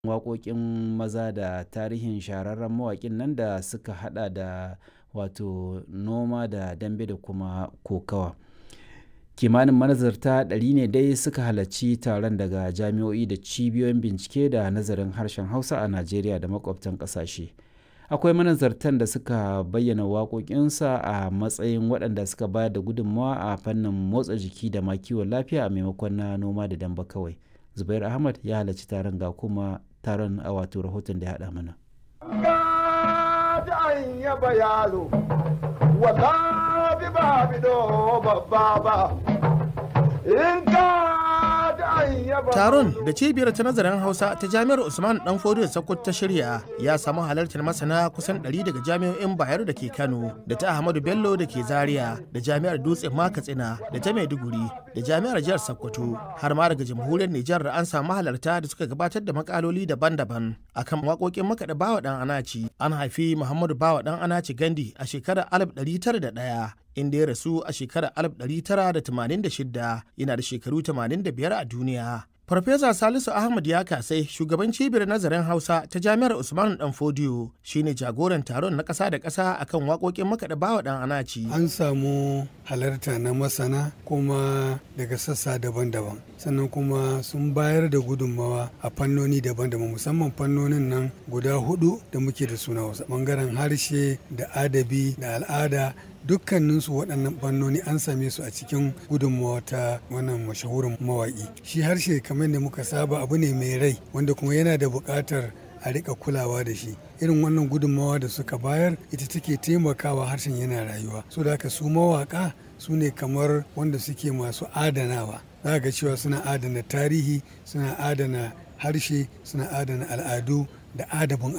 waƙoƙin maza da tarihin shahararren mawaƙin nan da suka hada da wato noma da dambe da kuma kokawa kimanin manazarta ɗari ne dai suka halarci taron daga jami'o'i da cibiyoyin bincike da nazarin harshen hausa a najeriya da makwabtan ƙasashe akwai manazartan da suka bayyana waƙoƙinsa a matsayin waɗanda suka bayar da gudunmawa a fannin motsa jiki da ma kiwon lafiya a maimakon na noma da damba kawai zubair ahmad ya halarci taron ga kuma taron a wato rahoton da ya haɗa mana Taron da cibiyar ta nazarin Hausa ta Jami'ar Usman Dan Fodiyo Sokoto ta shirya ya samu halartar masana kusan 100 daga jami'o'in Bayero da ke Kano, da ta Ahmadu Bello da ke Zaria, da Jami'ar Dutse Katsina, da ta Maiduguri, da Jami'ar Jihar Sokoto, har ma daga Jamhuriyar Nijar da an samu halarta da suka gabatar da makaloli daban-daban akan waƙoƙin makaɗa Bawa Dan Anaci. An haifi Muhammadu Bawa Dan Anaci Gandi a shekarar 1901 inda ya rasu a shekarar 1986 yana da shekaru 85 a duniya. Farfesa Salisu Ahmad ya kasai shugaban cibiyar nazarin Hausa ta Jami'ar Usman Dan Fodiyo shine jagoran taron na ƙasa da ƙasa akan waƙoƙin makaɗa bawa ɗan anaci. An samu halarta na masana kuma daga sassa daban-daban sannan kuma sun bayar da gudunmawa a fannoni daban-daban musamman fannonin nan guda hudu da muke da suna Hausa bangaren harshe da adabi da al'ada dukkaninsu waɗannan fannoni an same su a cikin gudunmawa ta wannan mashahurin mawaƙi shi harshe kamar da muka saba abu ne mai rai wanda kuma yana da buƙatar a rika kulawa da shi irin wannan gudunmawa da suka bayar ita take taimakawa harshen yana rayuwa so da haka su mawaƙa su ne kamar wanda suke masu adanawa za ga cewa suna adana tarihi suna adana harshe suna adana al'adu da adabin